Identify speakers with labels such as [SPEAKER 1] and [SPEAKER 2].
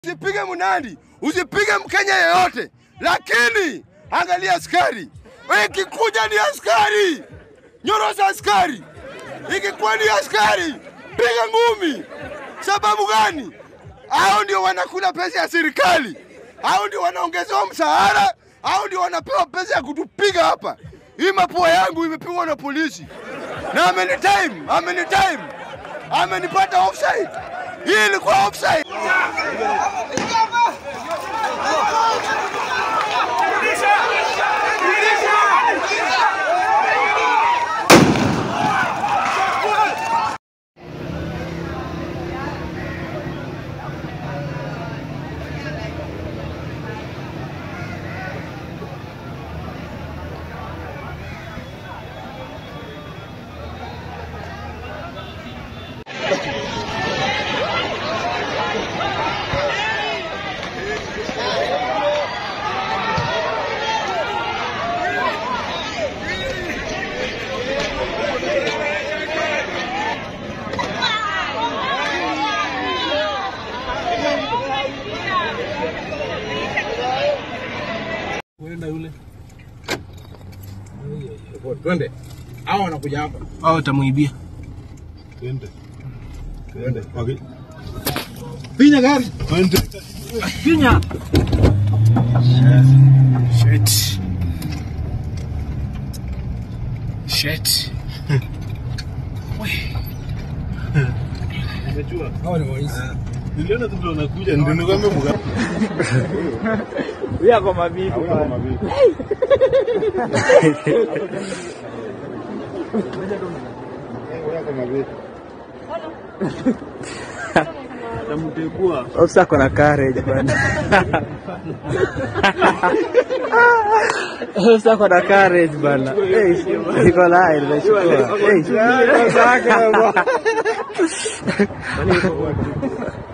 [SPEAKER 1] Usipige Mnandi, usipige Mkenya yeyote, lakini angalia askari. Ikikuja ni askari, nyorosa askari. Ikikuwa ni askari, piga ngumi. Sababu gani? Hao ndio wanakula pesa ya serikali, hao ndio wanaongezewa mshahara, hao ndio wanapewa pesa ya kutupiga hapa. Hii mapua yangu imepigwa na polisi na ameni time, ameni time, amenipata offside. Hii ilikuwa offside.
[SPEAKER 2] Kwenda yule.
[SPEAKER 3] Twende. Hao wanakuja hapa.
[SPEAKER 2] Au utamuibia.
[SPEAKER 3] Twende. Twende. Okay. Pinya gari. Twende.
[SPEAKER 2] Pinya. Shit. Shit.
[SPEAKER 3] Unajua? Hao ni waizi. Niliona tu ndio wanakuja ndio nikwambia mga.
[SPEAKER 2] Huyu ako mabibi.
[SPEAKER 3] Hauna mabibi.
[SPEAKER 2] Tamtegua.
[SPEAKER 4] Ofisa ako na courage bwana. Ofisa ako na courage bwana. Eh, iko live nashukuru. Eh.